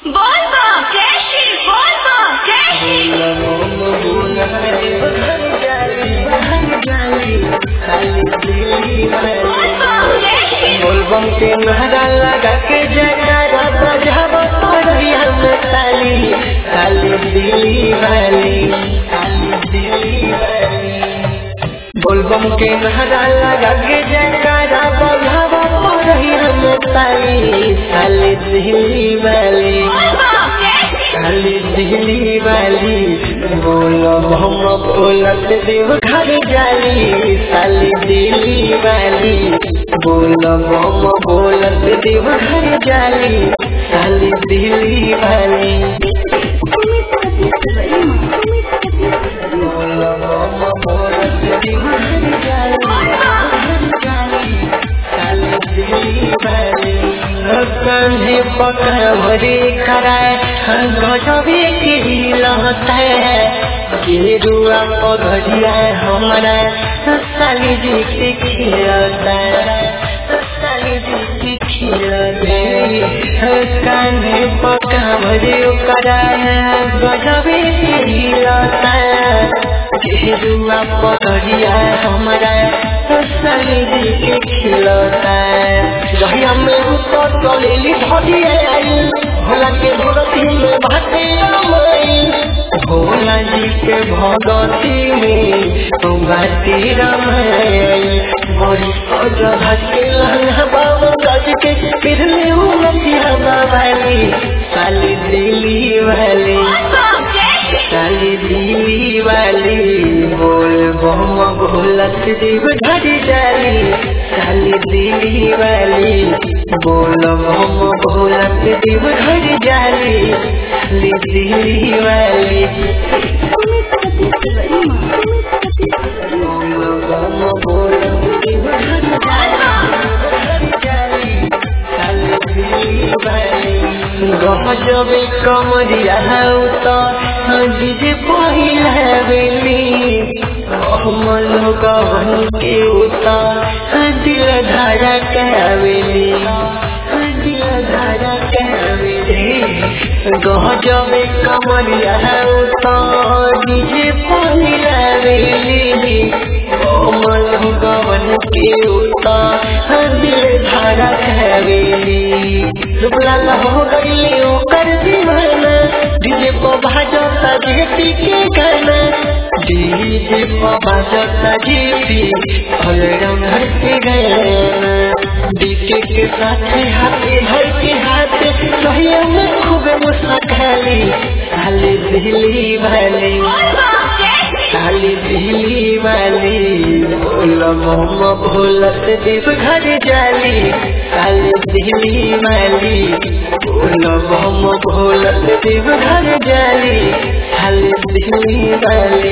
Volvo, Cashy, Volvo, Cashy. Volvo, Cashy. बोलबम के नारा लगा के जयकारा बजाब पड़िया में ताली ताली दिली वाली ताली दिली वाली बोलबम के नारा लगा के जयकारा बजाब पड़िया में ताली ताली दिली वाली Volvo, Cashy. खाली दिली वाली बोलो हम बोलत देव घर जाली साली दिली वाली बोलो हम बोलत देव घर जाली साली दिली वाली बोलो हम बोलत देव घर जाली साली दिली वाली कंधे पकड़े कराए गजबे के लहता है गेरुआ पगड़िया हमारा साली जी के खिलता साली जी के खिलते कंधे पकड़े कराए गजबे के लहता है गेरुआ पगड़िया हमारा साली जी के खिलता है रहिया में ऊपर चलेली धरिए आई भोला के भगती में भाटे रमाई भोला जी के भगती में तो भाटे रमाई बड़ी सज भाटे लहंगा बाबा गज के फिर ले उलटिया बाबाली साली दिली वाली Volvo, Cashy. साली दिली वाली बोल बम भोलत देव घर जाली साली दिली वाली बोल बम भोलत देव घर जाली साली दिली वाली बोल बम भोलत देव घर जाली साली दिली वाली गजबे कमरिया तो डीजे पहिला बेली कमल गवन के उता दिल धारा कहवेली दिल धारा कहवेली गजबे कमरिया तो डीजे पहिला बेली कमल गवन के उता दिल धारा कहवेली रुपला हो गईले ओकर दीवाना डीजे पर भाजता जेपी के गाना डीजे पर भाजता जेपी फल रंग के गाना डीजे के साथ हाथे धर के हाथ सहिया में खूब मुस्काली साली दिली वाली Volvo, Cashy. साली दिली वाली बोल मोम भोलत देव घर जाली साली दिली वाली बोल मोम भोलत देव घर जाली साली दिली वाली